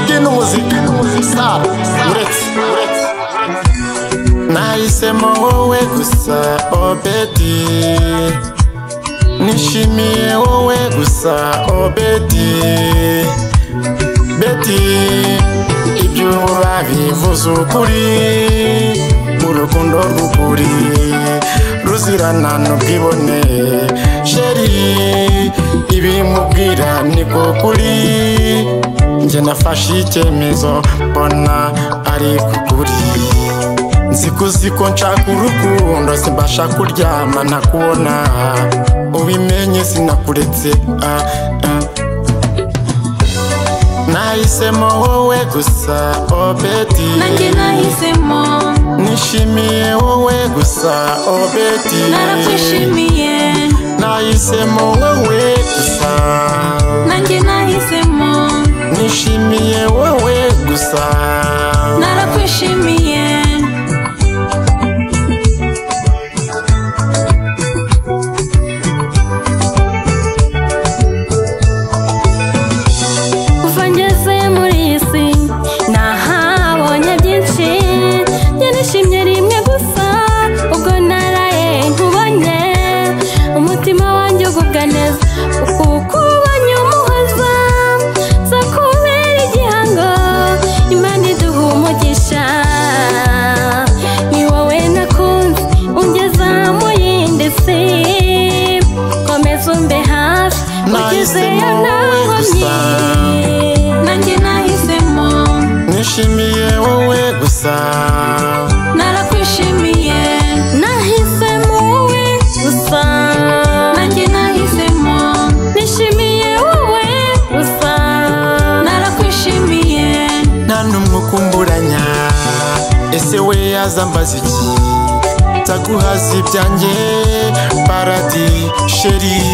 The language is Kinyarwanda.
by'inumuzika saro uretse nahisemo wowe gusa obedi nishimiye wowe gusa obedi beti ibyo babivuze ukuri urukundo rw'ukuri ruzirana n'ubwibone sheri ibimubwira niko kuri njye nafashe icyemezo mbona ari kukuri nzi ko uzi ko nshaka urukundo simbasha kuryama ntakubona ubimenye sinakuretse ah, ah. nahisemo wowe gusa obedi nanjye nahisemo nishimiye wowe gusa obedi narakwishimiye nahisemo wowe gusa nanjye nahisemo nishimiye wowe gusa narakwishimiye kuva ngeze muri iyi si nahabonye byinshi njye nishimye rimwe gusa ubwo naraye nkubonye umutima wanjye ugubwa neza kuko ubonye umuhoza nza kubera igihango imana iduha umugisha ni wowe nakunze ungeza mu yindi si komeza umbe hafi ugezeyo Nahisemo wowe gusa. ntakomyi nanjye nahisemo nishimiye wowe gusa narakwishimiye nahisemo wowe gusa nanjye nahisemo nishimiye wowe gusa narakwishimiye nta n'umwe ukumburanya ese we yazambaza iki nzaguhaza ibyanjye paradi sheri